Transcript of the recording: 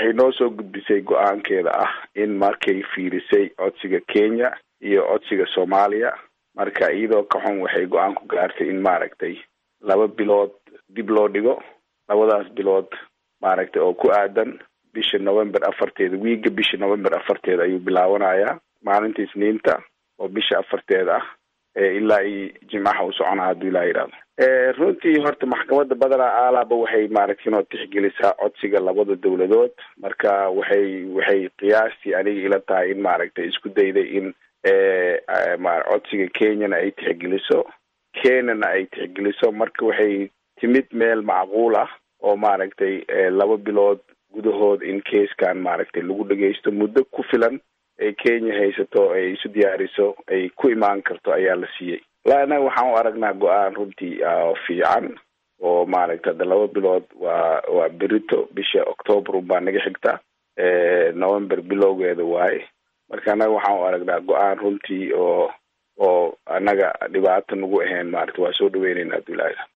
waxay noo soo gudbisay go-aankeeda ah in markay fiirisay codsiga kenya iyo codsiga soomaaliya marka iyadoo ka xun waxay go-aan ku gaartay in maaragtay laba bilood dib loo dhigo labadaas bilood maaragtay oo ku aadan bisha november afarteeda wiiga bisha november afarteeda ayuu bilaawanayaa maalinta isniinta oo bisha afarteeda ah ilaa iyo jimcaha u soconaa hadduu ilaa yidhahdo runtii horta maxkamadda badanaa aalaaba waxay maaragtay inoo tixgelisaa codsiga labada dowladood marka waxay waxay qiyaastii aniga ila tahay in maaragtay isku dayday in codsiga kenyana ay tixgeliso kenyana ay tixgeliso marka waxay timid meel macquul ah oo maaragtay laba bilood gudahood in keiskan maaragtay lagu dhageysto muddo ku filan ay kenya haysato ay isu diyaariso ay ku imaan karto ayaa la siiyey la anaga waxaan u aragnaa go-aan runtii fiican oo maaragtay hadda laba bilood waa waa berito bisha octoober unbaa naga xigta november bilowgeeda waaye marka annaga waxaan u aragnaa go-aan runtii oo oo annaga dhibaato nagu ahayn maaragta waa soo dhaweynayna abdullaahi